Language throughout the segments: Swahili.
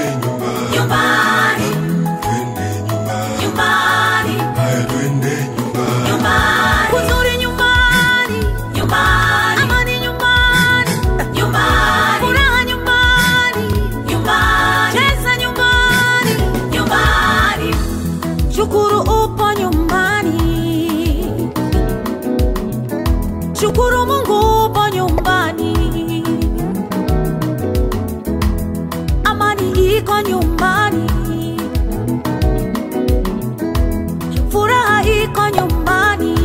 nyumbani, nyumbani, nyumbani, Kuzuri nyumbani, nyumbani, amani nyumbani, nyumbani, furaha nyumbani, nyumbani, cheza nyumbani, nyumbani, shukuru upo nyumbani, shukuru Mungu upo nyumbani, amani iko nyumbani, furaha iko nyumbani,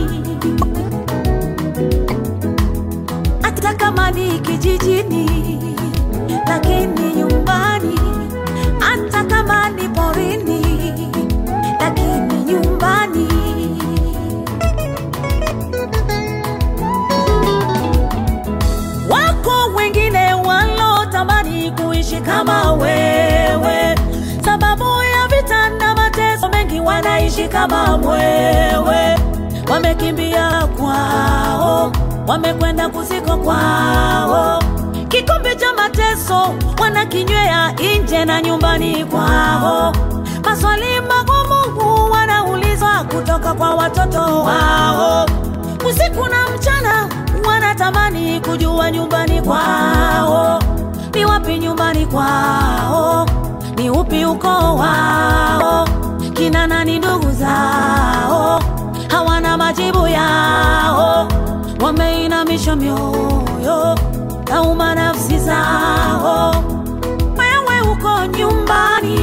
hata kama ni kijijini, lakini nyumbani, hata kama ni porini, lakini nyumbani. Wako wengine walotamani kuishi kama wewe, sababu ya vita na mateso mengi, wanaishi kama mwewe, wamekimbia kwao, wamekwenda kusiko kwao, kikombe cha mateso wanakinywea nje na nyumbani kwao, maswali magumu wanaulizwa kutoka kwa watoto wao usiku na mchana wanatamani kujua nyumbani kwao ni wapi nyumbani kwao ni upi ukoo wao kina nani ndugu zao hawana majibu yao wameinamisha mioyo nauma nafsi zao wewe uko nyumbani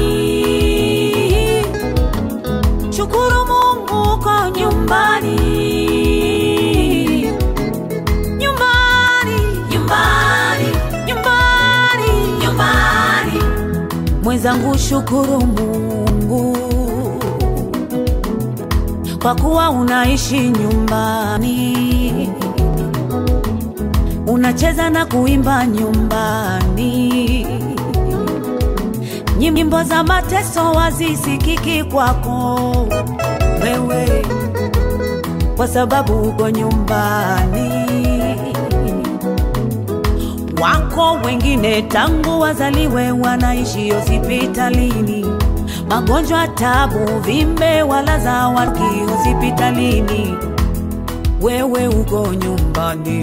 shukuru mungu uko nyumbani nyumbani nyumbani, nyumbani nyumbani, mwenzangu shukuru mungu kwa kuwa unaishi nyumbani unacheza na kuimba nyumbani nyimbo za mateso wazisikiki kwako wewe kwa sababu uko nyumbani wako wengine tangu wazaliwe wanaishi hospitalini, magonjwa, tabu, vimbe walaza waki hospitalini, wewe uko nyumbani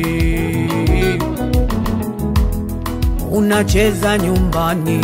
unacheza nyumbani.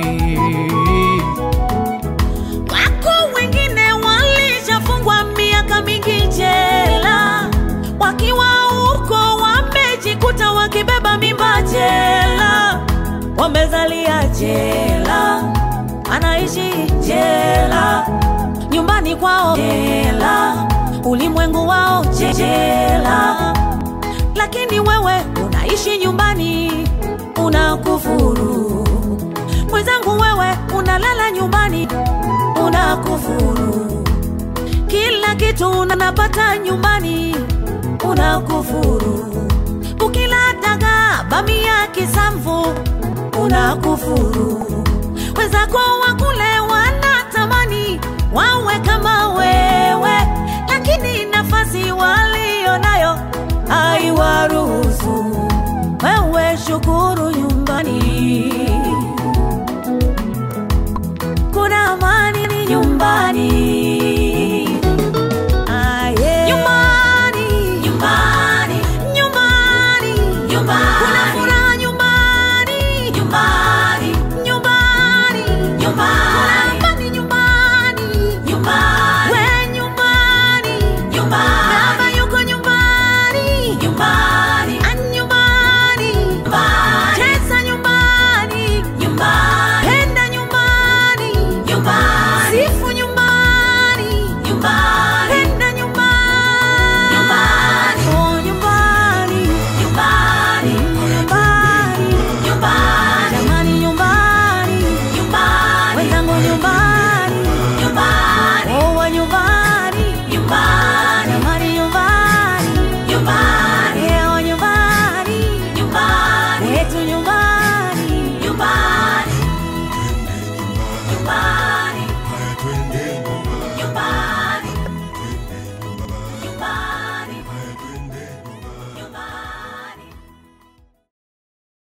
Wako wengine walishafungwa miaka mingi jela, wakiwa huko wamejikuta wakibeba mimba jela, wamezalia jela, anaishi jela, nyumbani kwao jela, ulimwengu wao jela, lakini wewe unaishi nyumbani, unakufuru mwenzangu, wewe unalala nyumbani, unakufuru kila kitu unapata nyumbani, unakufuru ukila dagaa bamia kisamvu, unakufuru